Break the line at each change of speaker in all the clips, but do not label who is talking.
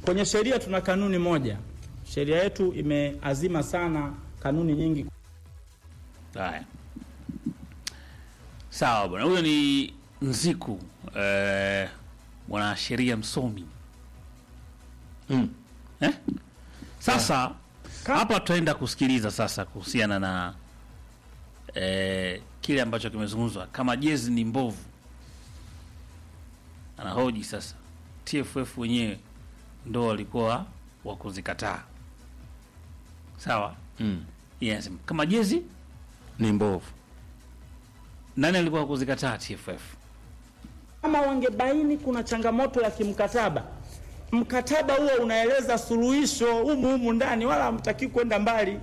Kwenye sheria tuna kanuni moja. Sheria yetu imeazima sana kanuni nyingi.
Haya, sawa bwana. Huyo ni Nziku eh, mwanasheria msomi
Mm.
eh? Sasa hapa tutaenda kusikiliza sasa kuhusiana na eh, kile ambacho kimezungumzwa kama jezi ni mbovu. Anahoji sasa, TFF wenyewe ndo walikuwa wa kuzikataa, sawa.
Mm.
Yeye anasema kama jezi
Ni mbovu.
nani alikuwa wa kuzikataa? TFF.
Kama wangebaini kuna changamoto ya kimkataba, mkataba huo unaeleza suluhisho humu humu ndani, wala hamtaki kwenda mbali.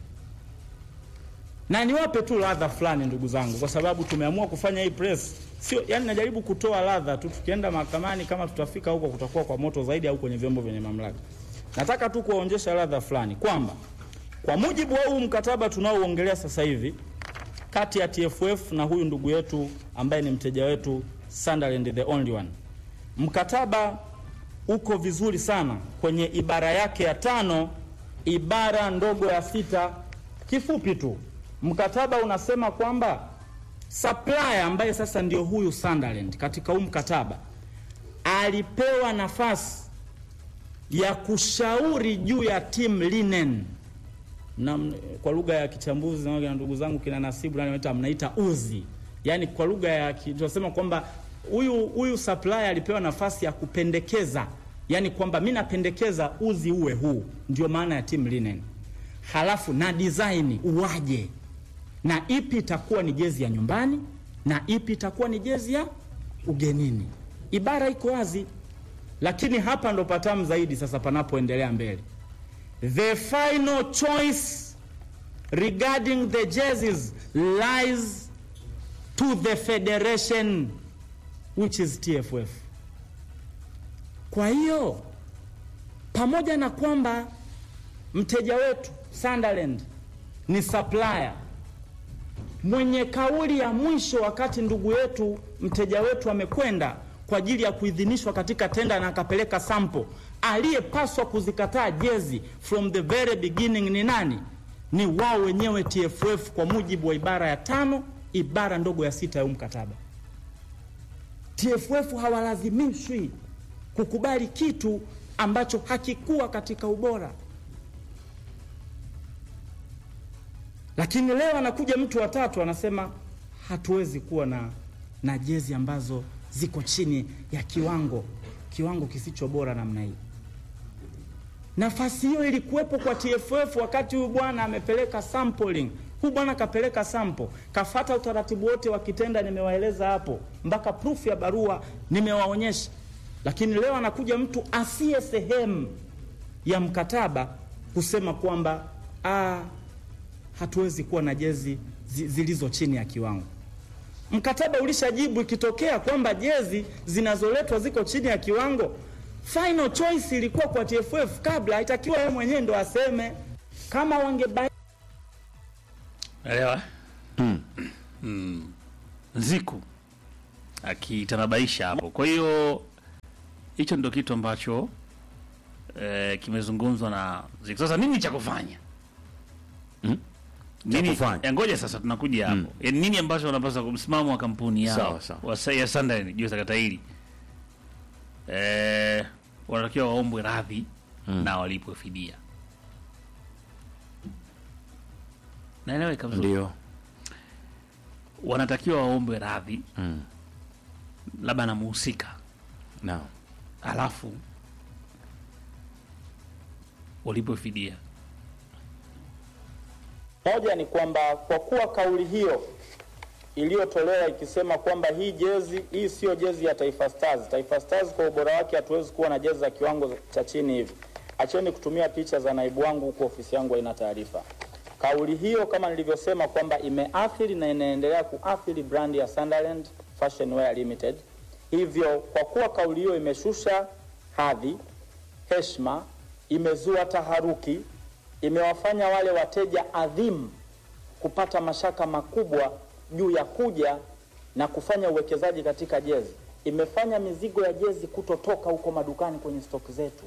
Na niwape tu ladha fulani, ndugu zangu, kwa sababu tumeamua kufanya hii press, sio yani, najaribu kutoa ladha tu. Tukienda mahakamani, kama tutafika huko, kutakuwa kwa moto zaidi, au kwenye vyombo vyenye mamlaka. Nataka tu kuwaonyesha ladha fulani kwamba kwa mujibu wa huu mkataba tunaoongelea sasa hivi kati ya TFF na huyu ndugu yetu ambaye ni mteja wetu Sunderland the only one. Mkataba uko vizuri sana kwenye ibara yake ya tano ibara ndogo ya sita. Kifupi tu mkataba unasema kwamba supplier ambaye sasa ndio huyu Sunderland katika huu mkataba alipewa nafasi ya kushauri juu ya team linen na m- kwa lugha ya kichambuzi na na ndugu zangu kina Nasibu nani wanaita mnaita uzi, yaani kwa lugha ya ki- tunasema kwamba huyu huyu supplier alipewa nafasi ya kupendekeza, yaani kwamba mi napendekeza uzi uwe huu, ndio maana ya team linen, halafu na design uwaje, na ipi itakuwa ni jezi ya nyumbani na ipi itakuwa ni jezi ya ugenini. Ibara iko wazi, lakini hapa ndo patamu zaidi sasa panapoendelea mbele. The final choice regarding the jerseys lies to the federation which is TFF. Kwa hiyo pamoja na kwamba mteja wetu Sunderland ni supplier mwenye kauli ya mwisho wakati ndugu yetu mteja wetu amekwenda kwa ajili ya kuidhinishwa katika tenda na akapeleka sample, aliyepaswa kuzikataa jezi from the very beginning ni nani? Ni wao wenyewe TFF, kwa mujibu wa ibara ya tano ibara ndogo ya sita ya huu mkataba. TFF hawalazimishwi kukubali kitu ambacho hakikuwa katika ubora. Lakini leo anakuja mtu wa tatu anasema hatuwezi kuwa na, na jezi ambazo ziko chini ya kiwango kiwango kisicho bora namna hii. Nafasi hiyo ilikuwepo kwa TFF wakati huyu bwana amepeleka sampling. Huyu bwana kapeleka sample, kafata utaratibu wote wa kitenda, nimewaeleza hapo, mpaka proof ya barua nimewaonyesha. Lakini leo anakuja mtu asiye sehemu ya mkataba kusema kwamba ah, hatuwezi kuwa na jezi zi- zilizo chini ya kiwango. Mkataba ulishajibu ikitokea kwamba jezi zinazoletwa ziko chini ya kiwango, final choice ilikuwa kwa TFF kabla, haitakiwa yeye mwenyewe ndo aseme. Kama wangebai
Elewa mm. Nziku akitanabaisha hapo. Kwa hiyo hicho ndio kitu ambacho eh, kimezungumzwa na Nziku. Sasa nini cha kufanya?
Mm?
Nini,
kufanya?
eh, ngoja sasa tunakuja hapo. Yaani nini ambacho wanapaswa kumsimamo wa kampuni yao
Sawa, sawa.
wa sa- ya Sunderland juu ya sakata hili eh, wanatakiwa waombwe radhi na walipwe fidia. Naeleweka vizuri?
Ndio.
wanatakiwa waombe radhi
Mm.
labda na muhusika,
Naam.
alafu walipwe fidia.
Moja ni kwamba kwa kuwa kauli hiyo iliyotolewa ikisema kwamba hii jezi hii siyo jezi ya Taifa Stars. Taifa Stars kwa ubora wake hatuwezi kuwa na jezi za kiwango cha chini hivi. Acheni kutumia picha za naibu wangu huku, ofisi yangu haina taarifa. Kauli hiyo kama nilivyosema kwamba imeathiri na inaendelea kuathiri brandi ya Sunderland Fashion Wear Limited. Hivyo kwa kuwa kauli hiyo imeshusha hadhi, heshima, imezua taharuki, imewafanya wale wateja adhimu kupata mashaka makubwa juu ya kuja na kufanya uwekezaji katika jezi. Imefanya mizigo ya jezi kutotoka huko madukani kwenye stoki zetu.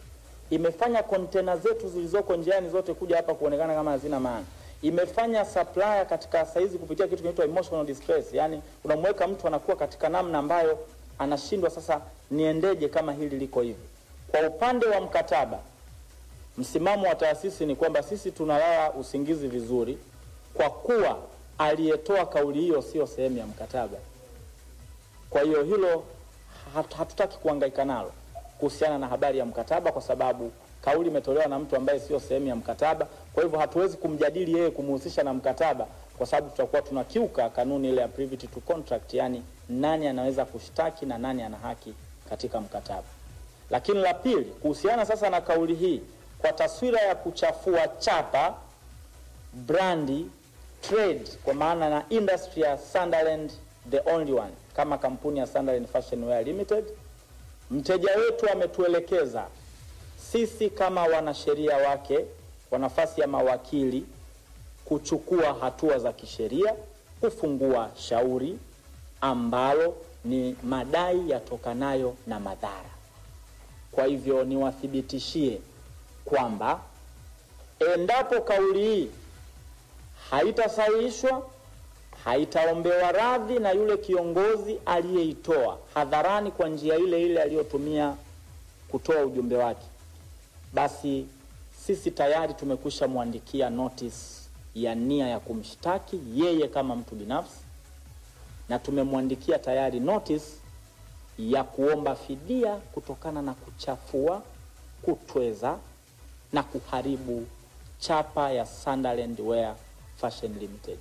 imefanya kontena zetu zilizoko njiani zote kuja hapa kuonekana kama hazina maana imefanya supplier katika saizi kupitia kitu kinaitwa emotional distress yani unamweka mtu anakuwa katika namna ambayo anashindwa sasa niendeje kama hili liko hivi kwa upande wa mkataba msimamo wa taasisi ni kwamba sisi tunalala usingizi vizuri kwa kuwa aliyetoa kauli hiyo sio sehemu ya mkataba kwa hiyo hilo hat- hatutaki kuhangaika nalo kuhusiana na habari ya mkataba kwa sababu kauli imetolewa na mtu ambaye sio sehemu ya mkataba kwa hivyo hatuwezi kumjadili yeye kumhusisha na mkataba kwa sababu tutakuwa tunakiuka kanuni ile ya privity to contract yani nani anaweza kushtaki na nani ana haki katika mkataba lakini la pili kuhusiana sasa na kauli hii kwa taswira ya kuchafua chapa brandi trade kwa maana na industry ya Sunderland the only one kama kampuni ya Sunderland Fashion Wear Limited mteja wetu ametuelekeza sisi kama wanasheria wake kwa nafasi ya mawakili kuchukua hatua za kisheria kufungua shauri ambalo ni madai yatokanayo na madhara kwa hivyo niwathibitishie kwamba endapo kauli hii haitasahihishwa haitaombewa radhi na yule kiongozi aliyeitoa hadharani kwa njia ile ile aliyotumia kutoa ujumbe wake basi sisi tayari tumekwisha mwandikia notice ya nia ya kumshtaki yeye kama mtu binafsi na tumemwandikia tayari notice ya kuomba fidia kutokana na kuchafua kutweza na kuharibu chapa ya Sunderland Wear Fashion Limited.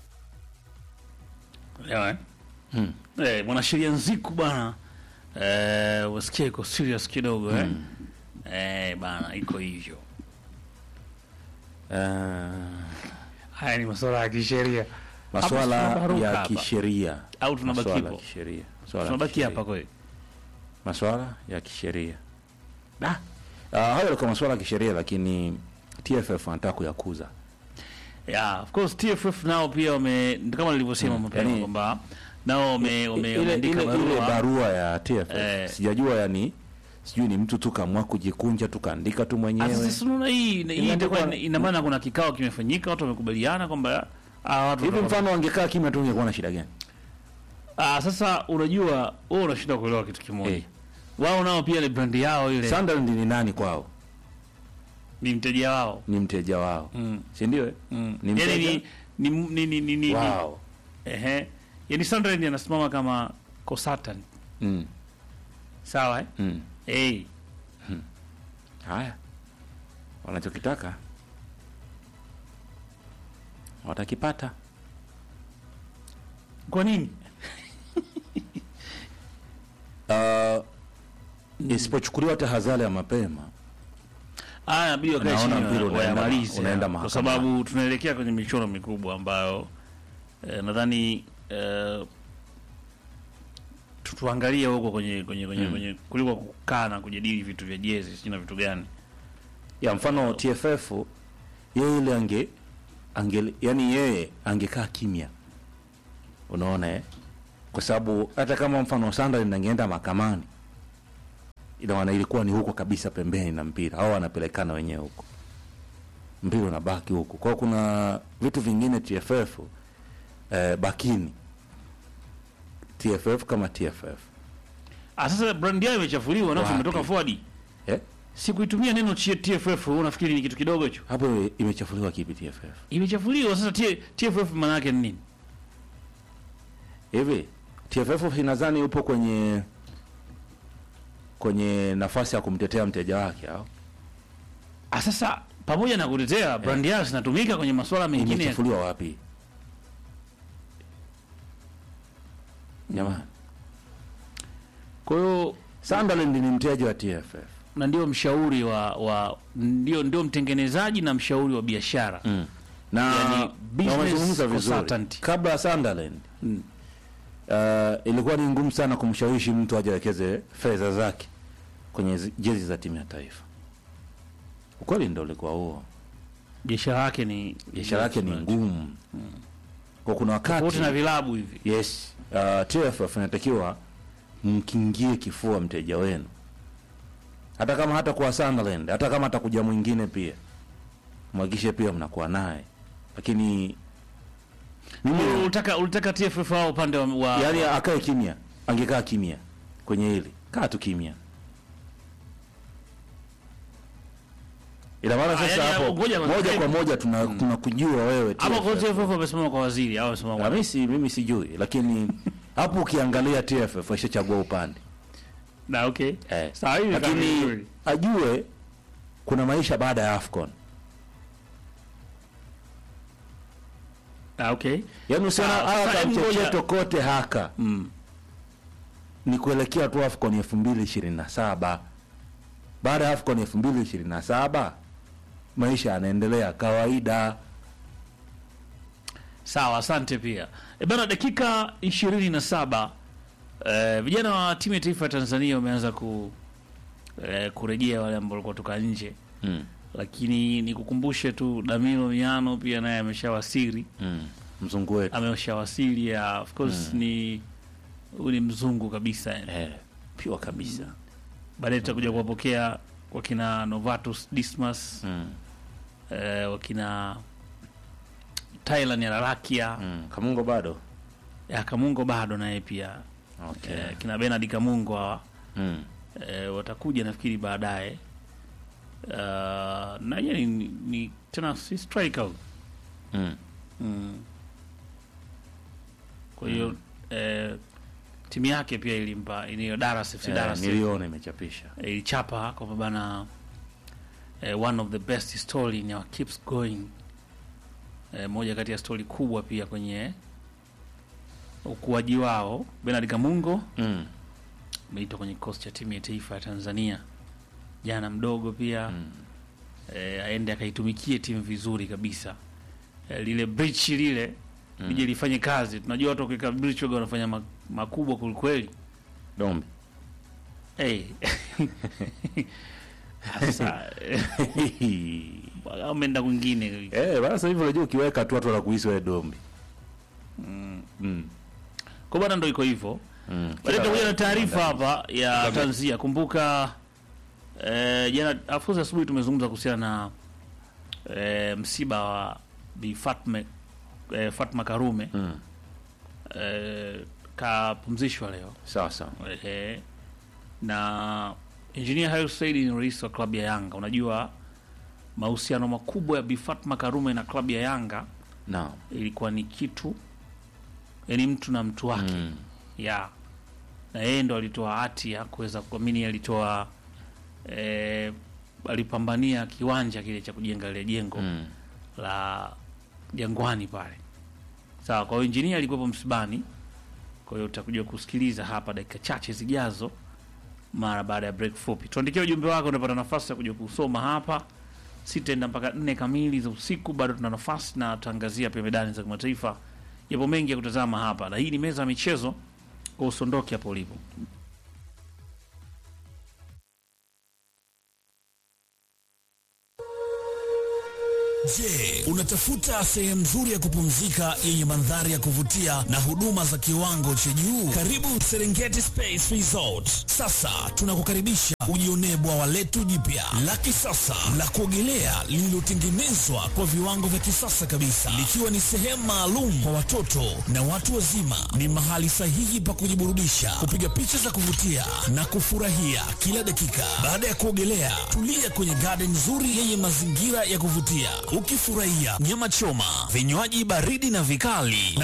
Elewa, eh? Eh, mwanasheria Nziku bana eh, wasikia iko serious kidogo eh? Eh, bana iko hivyo.
Ah,
Haya ni masuala ya kisheria
maswala
Hapa tunabaruka
ya
hapa.
kisheria
Au tunabaki
Maswala ya
hapo?
kisheria Maswala ya
tunabaki
kisheria.
hapa kweli.
maswala ya kisheria da uh, hayo yalikuwa maswala ya kisheria lakini TFF anataka kuyakuza
Yeah, of course TFF nao pia wame kama nilivyosema mapema
yani-
kwamba nao wame wame-
ile,
wameandika
ile, ile
barua.
barua ya TFF
Eh.
sijajua yani sijui ni mtu tu kamwa kujikunja tu kaandika tu
Ah,
mwenyewe
Sasa unaona hii hii itakuwa
Imeandikwa-
ina- ina maana kuna kikao kimefanyika, watu wamekubaliana kwamba ah, watu
hivi
watakuwa-
mfano wangekaa kimya tu ungekuwa na shida gani
Ah, sasa unajua wewe unashinda kuelewa kitu kimoja.
Eh.
Wao nao pia ni brand yao ile
Sunderland ni nani kwao
ni mteja wao.
ni mteja wao
Mm.
si ndio eh?
Mm.
Ni
Yaani
mteja?
ni ni ni ni ni, ni
wao
ehe. Yaani Sunderland anasimama kama consultant.
mm.
Sawa eh?
mm.
Eh.
haya wanachokitaka watakipata
Kwa nini?
uh, isipochukuliwa tahadhari ya mapema
Ah, inabidi wakae
Naona
chini
mpira
wa-
unaenda-
wayamalize
unaenda
kwa
mahakamani.
sababu tunaelekea kwenye michuano mikubwa ambayo eh, nadhani eh, tu- tuangalie huko kwenye kwenye kwenye,
Mm.
kwenye kuliko kukaa na kujadili vitu vya jezi sijui na vitu gani.
ya mfano TFF yeye ile ange, ange yani yeye angekaa kimya unaona eh? kwa sababu hata kama mfano Sunderland angeenda mahakamani ina maana ilikuwa ni huko kabisa pembeni na mpira au wanapelekana wenyewe huko mpira unabaki huko kwao kuna vitu vingine TFF eh, bakini TFF kama TFF
Ah, sasa brand yao imechafuliwa na
Wapi?
umetoka forward.
eh?
Si kuitumia neno chi- TFF wewe unafikiri ni kitu kidogo hicho?
hapo imechafuliwa kipi TFF
Imechafuliwa sasa T- TFF maana yake ni nini?
hivi TFF nadhani yupo kwenye kwenye nafasi ya kumtetea mteja wake au
Ah, sasa pamoja na kutetea brand yao zinatumika kwenye masuala mengine ya
imechafuliwa wapi jamani
kwa hiyo
Sunderland ni mteja wa TFF
na ndio mshauri wa, wa ndio ndio mtengenezaji na mshauri wa biashara
mm. na
Yani,
na
business
wamezungumza vizuri
consultant.
kabla ya Sunderland mm. uh, ilikuwa ni ngumu sana kumshawishi mtu aje awekeze fedha zake kwenye zi- jezi za timu ya taifa ukweli ndo ulikuwa huo
biashara yake ni
biashara yake ni ngumu kwa kuna wakati
tofauti na vilabu hivi
yes uh, TFF inatakiwa mkingie kifua mteja wenu hata kama hata kuwa Sunderland, hata kama atakuja mwingine pia mwagishe pia mnakuwa naye, lakini mimi
ulitaka ulitaka TFF wao upande wa, wa
yani akae kimya, angekaa kimya kwenye hili, kaa tu kimya. Ina maana
Ah,
sasa
yani,
hapo
ngoja kwanza.
moja kwa moja tuna tunakujua wewe
ama kwa
TFF.
TFF wamesimama kwa waziri au wamesimama
Na
kwa
mimi si mimi sijui, lakini hapo ukiangalia TFF waishachagua upande
na okay
eh.
sawa hivi kama
lakini
vizuri.
ajue kuna maisha baada ya AFCON.
na okay
Yaani usiona
Sawa,
haya
sasa hebu ngoja-
kamchecheto kote haka
mm.
ni kuelekea tu AFCON elfu mbili ishirini na saba. Baada ya AFCON elfu mbili ishirini na saba maisha yanaendelea kawaida.
Sawa, asante pia. E bana, dakika ishirini na saba eh, vijana wa timu ya taifa ya Tanzania wameanza ku eh, kurejea wale ambao walikuwa toka nje,
Mm.
lakini nikukumbushe tu Damiro Miano pia naye ameshawasili,
Mm. Mzungu wetu
ameshawasili ya of course ni huyu ni mzungu kabisa yani.
eh, piwa kabisa
Baadaye tutakuja kuwapokea wakina Novatus Dismas
mm.
eh, wakina Thailand ya Larakia
Mm. Kamungo bado
ya Kamungo bado naye pia
okay.
eh, kina Bernard Kamungo hawa
mm.
eh, watakuja nafikiri baadaye uh, na yeye ni, ni tena si striker
Mm.
mm. kwa hiyo eh, timu yake pia ilimpa iliyo Daras FC
Eh,
Daras
niliona imechapisha
eh, ilichapa kwamba bana eh, one of the best story in our keeps going eh, moja kati ya stori kubwa pia kwenye ukuaji wao Bernard Kamungo
mm.
ameitwa kwenye kikosi cha timu ya taifa ya Tanzania jana mdogo pia
Mm.
eh, aende akaitumikie timu vizuri kabisa eh, lile bridge lile
Mm.
lije lifanye kazi. Tunajua watu wakiweka bridge waga wanafanya ma- makubwa kwelikweli.
Dombi
Hey. Sasa eh, ameenda kwingine
eh, basi hivyo unajua ukiweka tu watu wanakuhisi wewe Dombi mm. Mm.
kwa bwana, ndo iko hivyo.
Mm.
Baadaye tutakuja na taarifa
Kila-
hapa ya
Kila-
tanzia. Kumbuka eh, jana afuza asubuhi tumezungumza kuhusiana na eh, msiba wa Bi Fatma, eh, Fatma Karume
Mm.
eh, kapumzishwa leo
sawa sawa
eh, na Engineer Hersi Said ni rais wa klabu ya Yanga. Unajua mahusiano makubwa ya Bi Fatma Karume na klabu ya Yanga
naam
ilikuwa ni kitu yani mtu na mtu wake
mm.
ya na yeye ndo alitoa hati ya kuweza kuamini, alitoa eh, alipambania kiwanja kile cha kujenga lile jengo
Mm.
la Jangwani pale. Sawa, kwa hiyo injinia alikuwepo msibani. Kwa hiyo utakuja kusikiliza hapa dakika chache zijazo, mara baada ya break fupi. Tuandikie ujumbe wako, unapata nafasi ya kuja kusoma hapa. Sitaenda mpaka nne kamili za usiku, bado tuna nafasi na tutaangazia pia medani za kimataifa. Yapo mengi ya kutazama hapa, na hii ni meza ya michezo, kwa usiondoke hapo ulipo.
Je, unatafuta sehemu nzuri ya kupumzika yenye mandhari ya kuvutia na huduma za kiwango cha juu? Karibu Serengeti Space Resort. Sasa tunakukaribisha ujionee bwawa letu jipya la kisasa la kuogelea lililotengenezwa kwa viwango vya kisasa kabisa, likiwa ni sehemu maalum kwa watoto na watu wazima. Ni mahali sahihi pa kujiburudisha, kupiga picha za kuvutia na kufurahia kila dakika. Baada ya kuogelea, tulia kwenye garden nzuri yenye mazingira ya kuvutia, ukifurahia nyama choma, vinywaji baridi na vikali na